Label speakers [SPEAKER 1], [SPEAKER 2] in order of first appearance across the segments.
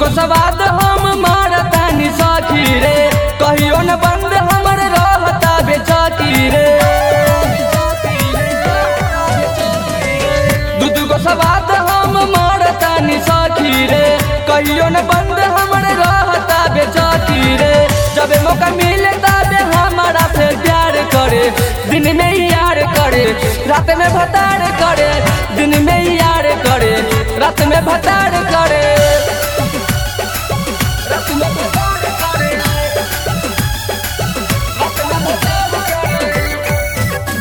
[SPEAKER 1] गो सवाद हम मारतानी सखी रे कहियो न बंद हमर रहता बेचती रे दू दू गो सवाद हम मारतानी सखी रे कहियो न बंद हमर रहता बेचती रे जब मौका मिले तबे हमारा से प्यार करे दिन में ही यार करे रात में भतार करे दिन में ही यार करे रात में भतार करे रात में भतार करे रात में भतार करे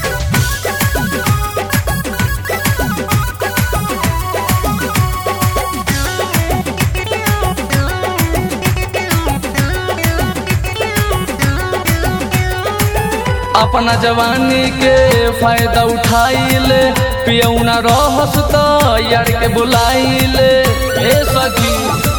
[SPEAKER 1] अपना जवानी के फायदा उठाइले पियौना रहस त यार के बुलाइले ए सखी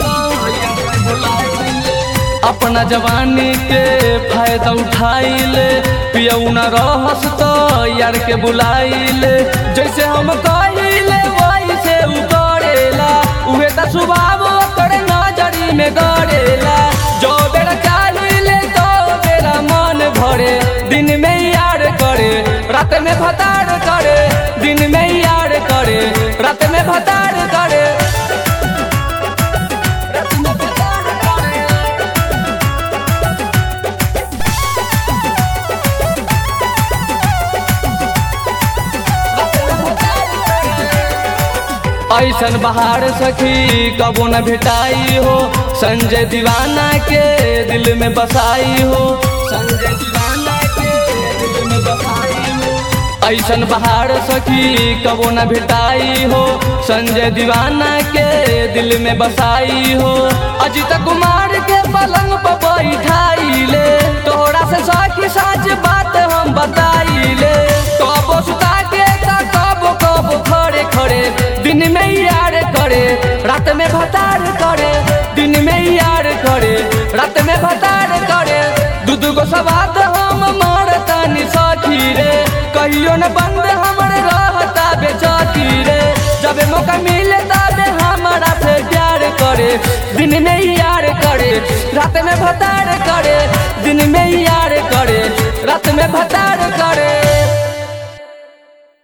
[SPEAKER 1] अपना जवानी के फायदा उठाइले पियौना रहस त यार के बुलाइले जैसे हम कहिले वैसे उ करेला उहे त स्वभाव ओकर नजरी में गड़ेला जो बेर चाहिले तो बेरा मन भरे दिन में यार करे रात में भतार करे दिन में यार करे रात में भतार करे रात में भतार करे ऐसन बहार सखी कबो न भेटाई हो संजय दीवाना के दिल में बसाई हो संजय दीवाना के दिल में बसाई हो ऐसन बहार सखी कबो न भेटाई हो संजय दीवाना के दिल में बसाई हो अजित कुमार के पलंग पर बैठाई ले तोहरा से सखी सच बात हम बताई ले कबो सुता के त कबो कबो खड़े खड़े दिन में यार करे रात में भतार करे दिन में यार करे रात में भतार करे दू दू गो सवाद हम मारतानी सखी रे कहियो न बंद हमर रहता बेचती रे जब मौका मिले तबे हमारा से प्यार करे दिन में यार करे रात में भतार करे दिन में यार करे रात में भतार करे